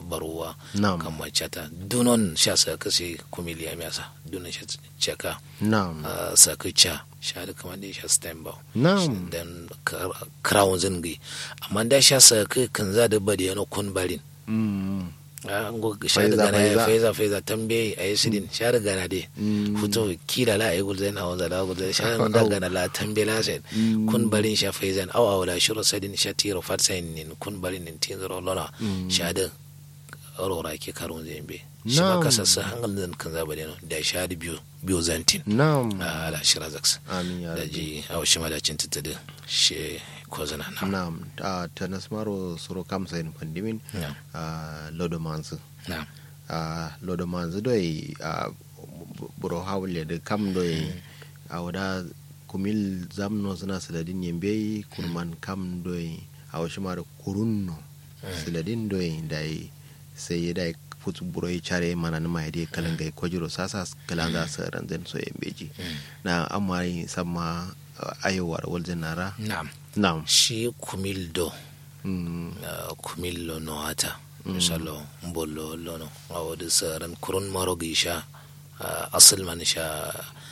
baruwa Na'am. kan machata dunon sha sa kasi kumili ya miasa dunon sha chaka na'am uh, saka cha sha da kamar da sha stemba na'am dan crown zingi amma da sha saka kan za da badi yana kun barin Mm. Ah, ngo sha da Faiza, gana ya faiza. faiza faiza tambaye a yi sidin sha da gana de Mm. fito kila la ayi gulzai na wanza la gulzai sha da gana la tambaye la sai kun barin sha faizan aw aw la shuru sadin sha tiro fatsain nin kun barin nin tin zero lona sha da aurora ke karun zai be shi ma Na'am. kasassa hangal zan kan zaba da da sha da biyu biyu zantin na'am a ala shira zaks amin ya da rabbi ji aw shi ma da cin tattade shi ko zana na na'am a ta nasmaro suro kam sayin pandimin na a lodo manzu na a lodo manzu doi a buro hawle da kam doi a wada kumil zamno suna siladin yembe kurman kam doi a wasu mara kurunno siladin doi da yi sai ya dai futu buro yi care mana nima ya dai kalan gai kwajiro sasa kalan za su ranzan so yembeji na amma yi sama ayowar waljin nara na na'am shi kumildo Mm, uh, kumillo no hata misalo mbollo lono awodi saran kurun marogi sha uh, asil man sha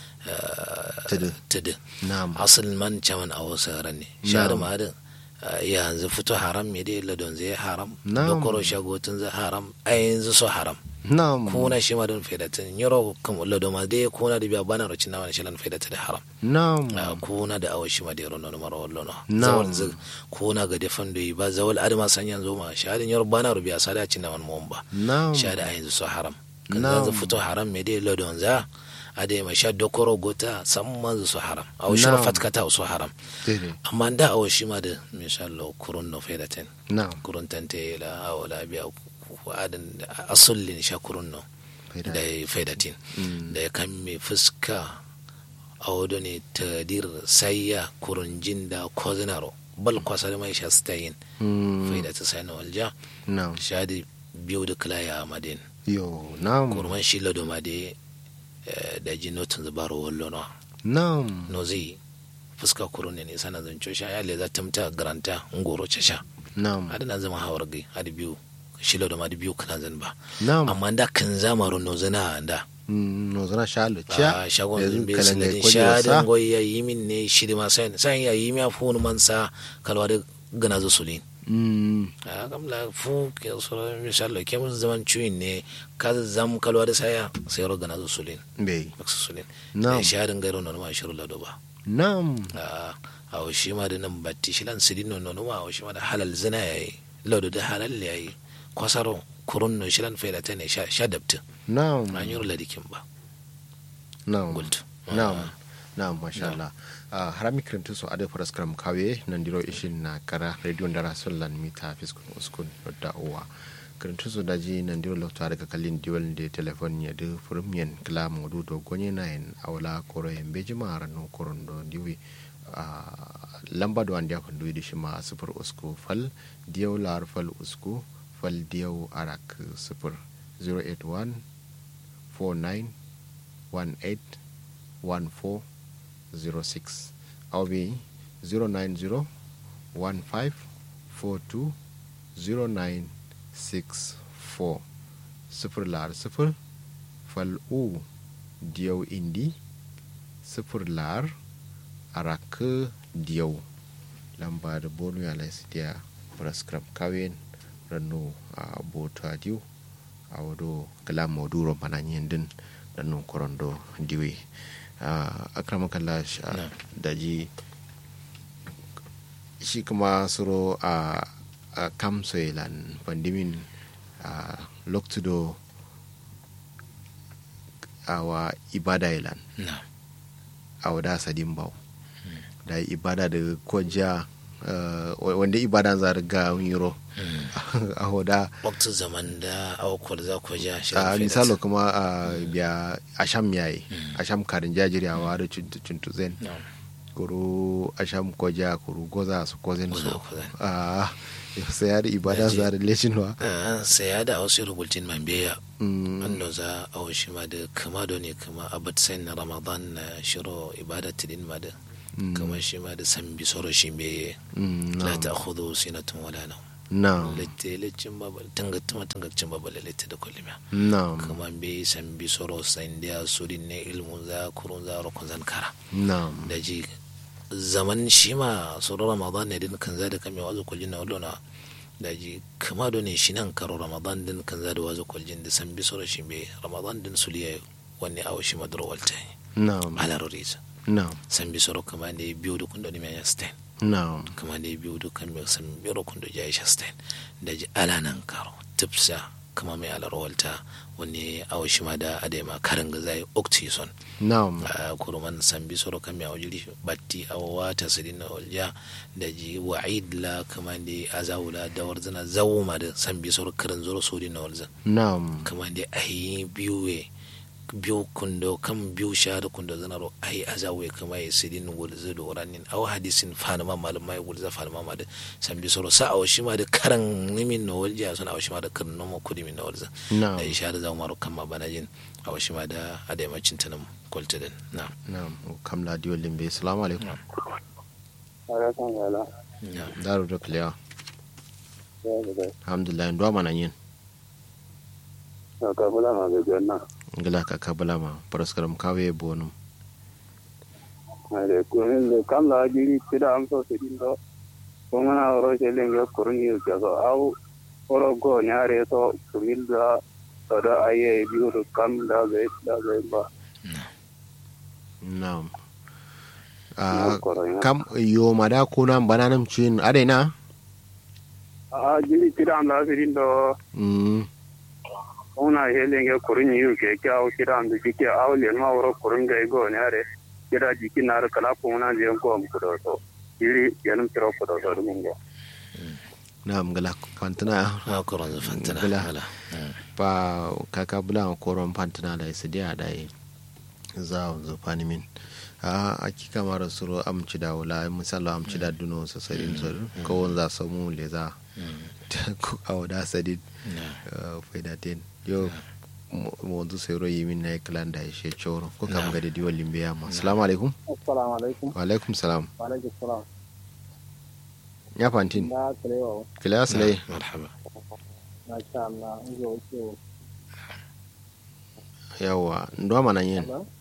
uh, Tudu. tudu na'am asil man chaman awo saran ne sha da ma da uh, yanzu fito haram me dai ladon zai haram Na'am. dokoro shagotun zai haram a yanzu so haram na'am kuna shi ma don faidatin yoro kam lado ma dai kuna da biya bana rocin na wani shalan faidata da haram na'am a kuna da awashi ma da yaro nono mara wallo no Na'am. zawal zig kuna ga defan da ba zawal adama san yanzu ma shadin yaro bana rubiya sada cin na wani mun ba na'am shada a yanzu so haram kan Na'am. yanzu fito haram me dai lodon za a da ma sha dokoro gota san manzu so haram a washi ma Na'am. fatkata so haram daidai amma da awashi ma da mishallo kurun no faidatin na'am kurun tante la awala biya ku adin asullin sha kurun no Faida. da ya faidatin da ya kan mai fuska a wado ne tadir sayya kurunjin da kozinaro bal kwasar mai sha stayin Mm, faidata sai na walja na'am shadi biyu da kilaya a madin yo na'am kurman shi lado ma da da ji notin zubaro wallo no na'am no zai fuska kurun ne ne sana zanco sha ya le za ta mta garanta ngoro sha na'am adana zama hawar gai hadi biyu shi lado ma da biyu kana zan ba na'am amma da kan zamarin no zana da Mm, no zana shalo a cia shagon yanzu zumbi kalan sinadin gai kwaje shadin wasa goyi ya yi min ne shi ma sai sai ya yi miya fu man sa kalwa da gana zo sulin Mm, a kam la fu ke so misalo ke mun zaman cuyin ne ka zam kalwa da saya sai ro gana zo sulin bai baksu sulin Na'am. da shadin gairo no ma shiru lado ba na'am a a o shi ma da nan batti shi lan sidin no no ma o shi ma da halal zina yayi lado da halal yayi kwasaro kurun no shi lan faida ta ne sha sha dabtin na'am an yi ladikin ba na'am gultu na'am na'am masha Allah Ah, harami kirintu so ade faras karam kawe nan diro ishin na kara radio ndara sollan mita fiskun uskun da uwa kirintu so daji nan diro lokta daga kallin diwal de telefon ya de furmiyan kila modu do gonye na en awla koro en beji mara no koron do diwi ah, lamba do andiya ko duwi shima sifur usku fal diyaw lar fal usku fal diyaw arak sifur 081 49 18 14 06 au bi 090 15 42 09 64 sifir lar sifir fal u diyau indi sifir lar araka diyau lamba da bonu ya lai sidiya prescribe kawin ranu a bota diu a wado kala moduro mananyen din ranu korondo diwi a akramakallah Na. daji shi kuma suro a a kamsoilan pandimin a loktudo awa ibada ilan na a wada sadin bau da ibada da koja uh, wanda ibada za ga yiro a wada waktu zaman da aukwar za ku ja shi a misalo kuma a biya asham yayi asham karin jajiriyawa da cuntuzen kuru asham koja kuru goza su kozen Goza so kozen. a sai ya da ibada Daji. za da leshinwa sai ya da wasu rubutun man biya Mm, wanda za a washi ma da kama da ne kama abat sai na ramadan na shiro ibada tidin ma da kama shi ma da san bi soro shi beye mm, la na'am. ta khudu sinatun wala nawm na'am lette lecin babal tangattuma tangacin babal lette da kullum na'am kuma be san bi soro san dia sudin ne ilmun za kurun za rokon zan kara na'am da ji zaman shi ma soro ramadan ne din kan za da kame wazo kullin na wallona da ji kama do ne shi nan karo ramadan din kan za da wazo kullin da san bi soro shi be ramadan din suliya wanne awo shi madro walta na'am ala roriza na'am san bi soro kama ne biyo da kun da ne mai stain na'am kama ne biyu dukkan mai san biro kun da jayi shastain da ji ala nan karo tipsa kama mai ala rawalta wani awo shi ma da adema karin ga zai oxyson na'am a kuruman san bi soro kan mai awjiri batti awo wata sidin na walja da ji wa'id la kama ne azawula da warzana zawuma da san bi soro karin zoro sodin na walza na'am kama ne ahi biyu we biyu kundo kan biyu shahada kundo zanaro ai azawe kama ya sidin gulza da wuranin aw hadisin fanama malum mai gulza fanama ma da san bi soro sa aw shi ma da karan nimin na walja sun aw shi ma da karan nomo kudi min na walza na'am da isha da zamu kan ma bana jin aw shi ma da adaimacin tanan kwaltadin na na'am kam la diyo limbe assalamu alaikum alaikum salam na daru da kulewa ya ga alhamdulillah ndo mana yin da ka bula ma ga janna ngila ka kabala ma paraskaram kawe bonum ale ko ne kam la jiri tida am so sidin do ko mana ro je lenge kurni yu ga so au oro go nyare so kumil da to da aye biu do kam da ga da ga ba na'am na Ah, ko ro ya kam yo mada kuna bananam chin adena a jiri tida am la sidin do mm ko na ye lenge kurni yu ke ka au tida am di ke au le ma oro kurni ga go nyare kira jiki na ra kala ko na je ko am ko do so jiri yanum tiro ko do so dum go na'am ngila fantana na koron za fantana Bala. ala pa kaka bula koron fantana da su dia da yi za zo fani min a akika mara suro amci da wala misalo amci da duno so sadin so ko won za samu le za ko awda sadin na faida ten yo mo wanzu sai ro yimin na klan da shi choro ko kam Na'am. ga da diwa limbe ya ma assalamu alaikum assalamu alaikum wa alaikum salam wa alaikum salam ya fantin da kalewa kila aslai marhaba na sha Allah in zo ce yawa ndo mana yin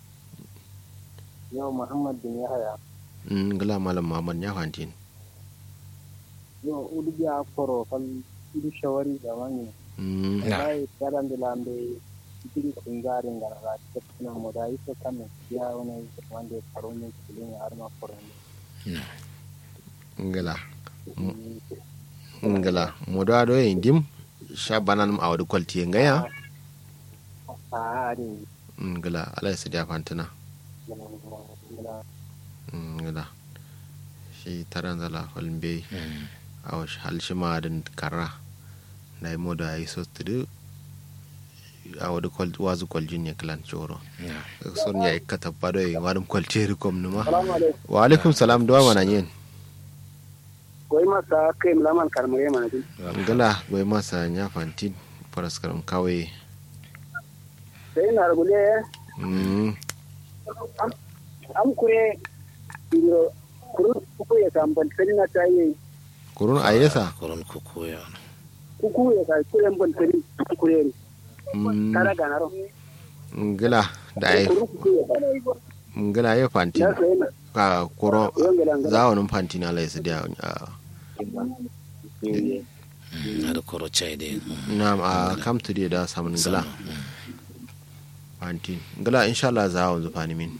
yau Muhammad bin Yahaya ngala malam muhammad ya fantin yau udu ya koro fal udu shawari da mani Mm, Na. dai karan da lambe cikin kungarin da ra ta kana mu da yi ta kan ya wani wanda karo ne cikin har ma koro ne ngala ngala mo da do yin dim sha banan a wadi kwalti ngaya a ari ngala ala su da fantina da ngala shi taran zala falmbe Mm. a wasu halshima da karra da yi moda ya yi so tudu a wadi kwalti wazu kwaljin ya kilan choro na son ya ikata bado yi wani kwalti rikom numa salamu alaikum wa alaikum salam duwa mana yin koi masa kai mulaman karmare mana din ngala bai masa ya fantin faraskaram kawai sai na rubule Mm, am kure biro kurun ku ya tamban sai na tayi kurun a yesa koron kuku ya kuku ya kai kuren ban tari kure Mm, tara ganaro ngala da ai kurun kuku ya kai ngala ya fantin na sai na ka kuro yongela ngala zawonin fantin ala yasa da na da koro chai de na a kam to da samun ngala fantin ngala insha Allah za a zufani min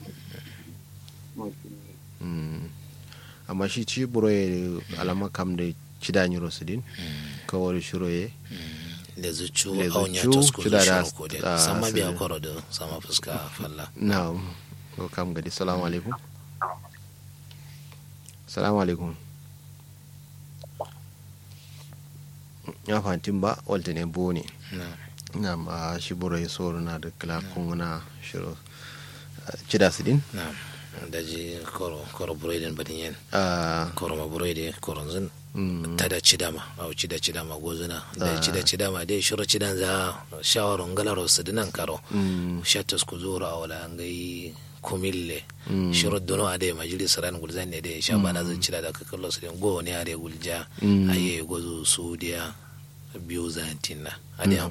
Mm. amma shi ci buro ya alama kam da cida nyiro sidin kawai shiro ye da zucu Da aunya zucu, to sku cida da- zucu ko de da sama biya sirri. koro da sama fuska falla na ko kam gadi salamu alaikum salamu alaikum ya fantin ba walta ne bo ne na na ma shi buro ya soro na da kila kunguna shiro ah, cida sidin na da ji koro koro buredin badin yen Ah, koro ma buredi koron zin mm, ta da cidama au cida cidama gozuna da Ah. cida cidama dai shiro cidan za shawaron galaro su dinan karo mm, shatas ku zura a wala ngai kumille shiro dono ade majalis ran gulzan ne de sha bana zan cira da kakallo su go ne are gulja aye gozo sudiya biyu zantinna ade